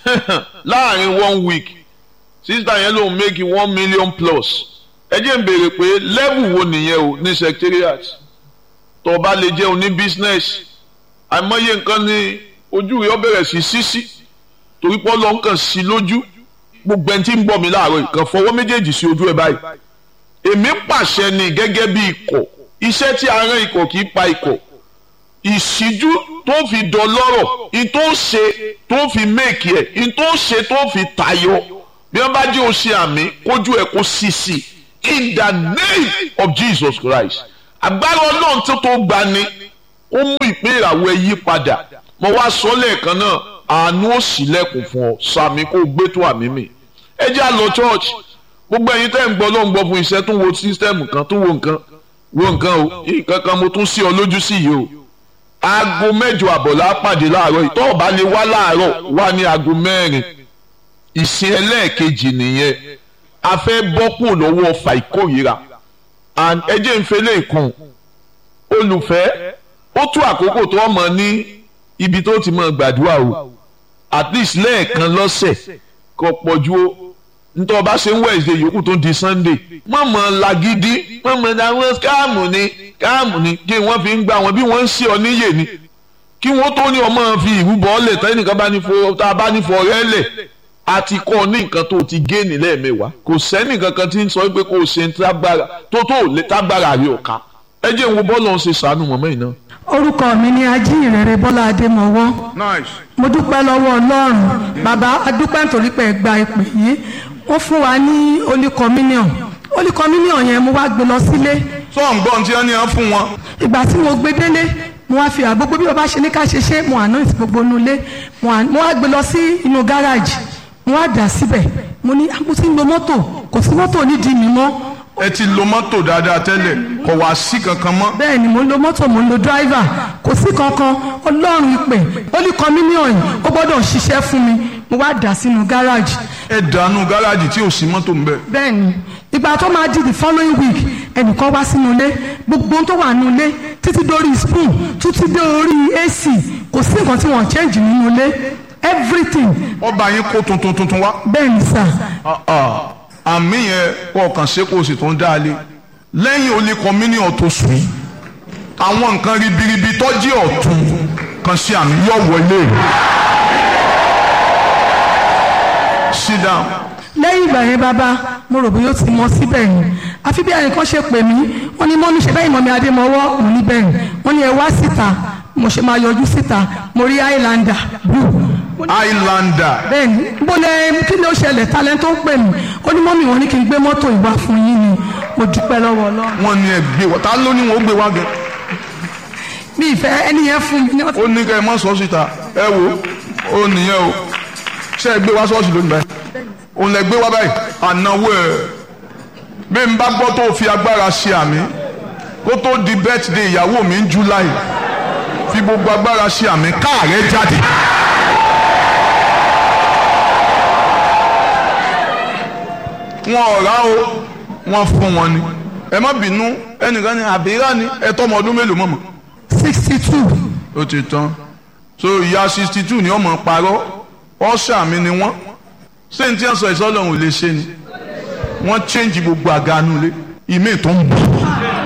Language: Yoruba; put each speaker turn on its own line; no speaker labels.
láàrin one week sísítà yẹn lòun make one million plus ẹ jẹ́ ń béèrè pé level wo nìyẹn o ní secretariat tó o bá lè jẹ́ oní business àìmọye nǹkan ní ojú rẹ̀ ó bẹ̀rẹ̀ sí sísí torí pé ọlọ́run kàn sí lójú gbogbo ẹni tí ń gbọ́ mi láàárọ̀ ìkan fọwọ́ méjèèjì sí ojú ẹ̀ báyìí èmi pàṣẹ ni gẹ́gẹ́ bí ikọ̀ iṣẹ́ tí a rán ikọ̀ kì í pa ikọ̀ ìṣíjú tó fi dọlọ́rọ̀ in tó ṣe tó fi méèkì ẹ̀ in tó ṣe tó fi tayọ bí wọ́n bá jẹ́ o ṣe àmì kójú ẹ̀ kó sì sí in the name of Jesus Christ agbára ọlọ́run tó tó gbani ó mú ìpín ìràwọ̀ ẹ yí padà mo wá sọ lẹ́ẹ̀kan náà àánú ó ṣílẹ̀kùn fún ọ sàmì kó gbé tó àmì mi ẹ jẹ́ à lọ church gbogbo ẹ̀yin tẹ́ ń gbọ́ ló ń gbọ́ fún iṣẹ́ tó wo sísítẹ́ẹ̀mù kan tó wo nǹkan wo nǹkan o nǹkan kan mo tún sí ọ lójú sí yìí o aago mẹ́jọ àbọ̀lá pàdé láàárọ̀ ìtọ́ ọ̀bá lè wá láàárọ̀ wá ní aago mẹ́rin ìsìn ẹlẹ́ẹ̀kejì nìyẹn a fẹ́ bọ́kùn lọ́wọ́ ọfà ìkórìíra and ẹ jẹ́ ń fẹlẹ́ ìkùn olùfẹ́ ó tú àkókò tó ọmọ ní ibi tó ti máa gbàdúrà o at least lẹ́ẹ̀kan lọ́sẹ̀ kò pọ̀jù o ntọ́ ọba ṣe ń Wednesday yòókù tó di Sunday wọ́n mọ̀ lagidi wọ́n mọ̀ àwọn káàmù ni káàmù ni kí wọ́n fi ń gbà wọ́n bí wọ́n ń ṣe ọ níyè ni kí wọ́n tó ní ọmọ fi ìrúbọ ọ̀lẹ̀ tẹ́ nìkan bá ní fọ tá a bá ní fọ ọ̀rẹ́ lẹ̀ a ti kọ́ ní nǹkan tó ti gé ní lẹ́ẹ̀mẹ́wàá kò sẹ́ni kankan tí ń sọ pé kò ṣe tágbára tó tó lè tágbára rí ọ̀ka ẹ jẹ́ ìwọ bọ́ọ̀lù ọ̀hún ṣe sànù mọ́mọ́ yìí náà.
orúkọ mi ni ajínrere bọ́lá adémọwọ́
nice.
mo dúpẹ́ lọ́wọ́ ọlọ́run bàbá adúpẹ́ nítorí pé ẹ gba ìpè yìí wọ́n fún wa ní holy communion holy communion yẹn mo wá gbé lọ sílé
sọ ń gbọ́n tí wọ́n ní wọ́n fún wọn.
ìgbà tí mo gbé délé mo wá fi àgbogbo bí bàbá ṣe ní ká ṣe ṣe mo àná ìsìn gbogbo inú ilé mo à- mo wá gbé lọ sí inú gáràjì mo wá dà síbẹ̀ mo ní mo ti ń lo mọ́tò kò sí mọ́tò nídìí mi mọ́
ẹ ti lo mọ́tò dáadáa tẹ́lẹ̀ kò wá sí kankan mọ́.
bẹ́ẹ̀ ni mo ń lo mọ́tò mo ń lo dráìvà kò sí kankan ọlọ́run ìpè holy communion yìí ó gbọ́dọ̀ ṣiṣẹ́ fún mi mo wá dà sínú gáràjì
ẹ dànù gáràjì tí ò sí mọ́tò ń bẹ.
bẹ́ẹ̀ ni ìgbà tó máa di the following week ẹnìkan wá sínú ilé gbogbo ohun tó wà nínú ilé títí dórí spoon títí dé orí ac kò sí nǹkan tí wọ́n change nínú ilé everything
ọba yín kó tuntun tuntun wá.
bẹ́ẹ̀ ni sà
àmì yẹn kọ kàn ṣe kó o sì tún dá a lé lẹ́yìn olè communion tó sùn yìí àwọn nǹkan ribiribi tọ́jú ọ̀tún kan sí àmì yọ̀ wọlé. sit down.
lẹ́yìn ìgbà yẹn bàbá mo rò bóyá ó ti mọ síbẹ̀ yẹn àfi bí ẹnìkan ṣe pè mí wọ́n ní mọ́mí ṣe bẹ́ẹ̀ mọ́mí adémọ́wọ́ òun níbẹ̀ yẹn wọ́n ní ẹ wá síta mo ṣe máa yọjú síta mo rí highlander blue Mo ní-
Highlander
bẹ́ẹ̀ni bó lẹ kí ló ṣẹlẹ̀ talent tó ń pè mí ó ní mọ́mí wọn ní kí n gbé mọ́tò ìwà fún yín ni mo dúpẹ́ lọ́wọ́ ọlọ́run
wọ́n ní ẹ gbé wọ́n ta ló ní wọn ó gbé wá gan.
mi ìfẹ́ ẹni yẹn fún mi ní ọ̀sẹ̀
ó ní kẹ́ ẹ mọ́ sọ síta ẹ wo ó nìyẹn o ṣé ẹ gbé wá ṣọ́ọ̀ṣì lónìí báyìí òun lẹ gbé wá báyìí ànáwó ẹ bí n bá gbọ́ tó fi agbára ṣe àmì kó tó di birthday ìyàwó mi ń July fi gbogbo agbára ṣe àmì káàrẹ́ jáde. wọn ò rà o wọn fún wọn ni ẹ má bínú ẹnìkan ní àbíyá ni ẹ tọ́ ọmọ ọdún mélòó mọ̀mọ́
sixty two
ó ti tán so ìyá sixty two ni ọmọ parọ́ ọ̀ṣà mi ni wọ́n ṣé n tí wọ́n sọ ìsọ́lọ́hún ò lè ṣe ni wọ́n change gbogbo àga nulẹ̀ ìmí tó ń bọ̀